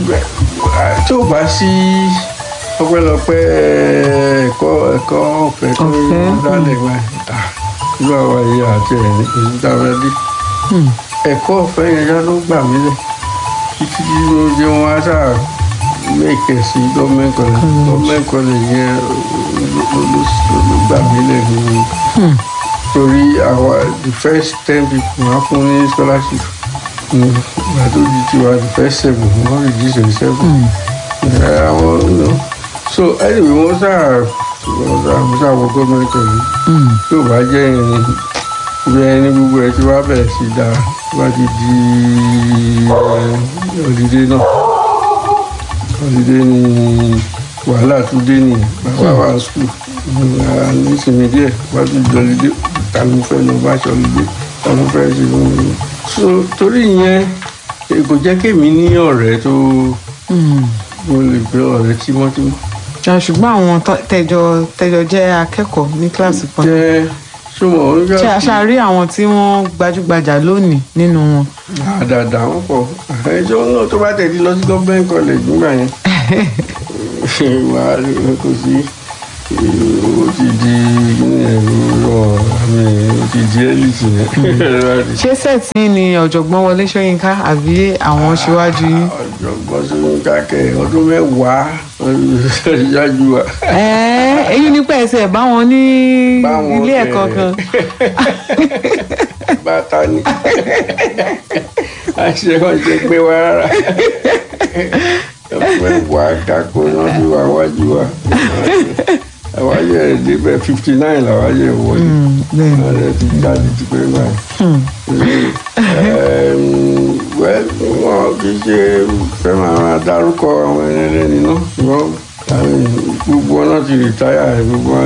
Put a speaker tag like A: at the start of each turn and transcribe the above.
A: tó bá sí ọpẹ́lọpẹ́ ẹ̀kọ́ ẹ̀kọ́ ọ̀fẹ́ tó
B: Ọ̀fẹ́,
A: dálẹ̀ wá irú àwọn ẹ̀yà àti ẹ̀rí èyí tá a fẹ́ dé ẹ̀kọ́ ọ̀fẹ́ yẹn yá ló gbà mí lẹ̀ títí tí mo jẹ́ wọn á sáà mẹ́kẹ̀ sí gọ́ọ̀mẹ̀ntì kọ́lẹ̀ gọ́ọ̀mẹ̀ntì kọ́lẹ̀ yẹn ló- ló ló gbà mí lẹ̀ nínú torí àwa the first ten people wọ́n á fún ní scholarship ìgbà tó di tiwa the first seven wọ́n reduce to seven ẹ, àwọn no. so anyway wọ́n sáà wọ́n sáà wọ́n sáà wọ gọ́ọ̀mẹ̀ntì kọ́lẹ̀ tí ò bá jẹ́ ìrìn bí ẹni gbogbo ẹ ti wá bẹ̀rẹ̀ sí dáa tó bá ti di ọ̀dìdé náà ọ̀dìdé ni wàhálà tún dé nìyẹn bàbá wa skul nísìnyí díẹ̀ wá tún di ọ̀dìdé ta ló fẹ́ lọ bá aṣọ ọ̀dìdé ta ló fẹ́ ṣe fún mi. so torí ìyẹn kò jẹ́ kémi ní ọ̀rẹ́ tó mo lè gbé ọ̀rẹ́ tímọ́tímọ́
B: Ah, ṣùgbọ́n àwọn tó- tẹjọ tẹjọ jẹ́ akẹ́kọ̀ọ́ ní kíláàsì kan
A: jẹ́ súnmọ́ onígbà
B: ṣé aṣá rí àwọn tí wọ́n gbajúgbajà lónìí nínú wọn.
A: àdàdà wọn pọ̀ ẹjọ́ náà tó bá tẹ̀lé lọ sí gọ́ọ̀mẹ̀ntì college nígbà yẹn wà á rí kò sí ó ti di ẹ̀rọ àmì ó ti di ẹ́lìtì yẹn.
B: ṣé sẹ́ẹ̀tì ni ọ̀jọ̀gbọ́n wọlé ṣóyínká àbí àwọn ṣíwájú yín.
A: ọ̀jọ̀gbọ́n sọ́yún kákẹ́ ọdún mẹ́wàá ṣáájú wa.
B: ẹ̀ẹ́ èyí ní pẹ̀sẹ̀ báwọn ní
A: Báwọn
B: ilé ẹ̀kọ́
A: tẹ̀.
B: kan.
A: bàtà ni àṣẹ wọn ṣe pé wá rárá mẹ́wàá kákó náà ti wà wájú wa àwa yẹ ẹ débẹ̀ fifty nine làwa yẹ wọlé
B: bẹ́ẹ̀ ni.
A: ààrẹ ti jáde ti pé báyìí. wẹ́ẹ́ wọn kì í ṣe fẹ́ máa dárúkọ àwọn ẹni ẹlẹ́ni náà ṣùgbọ́n gbogbo wọn náà ti rìtáyà gbogbo wọn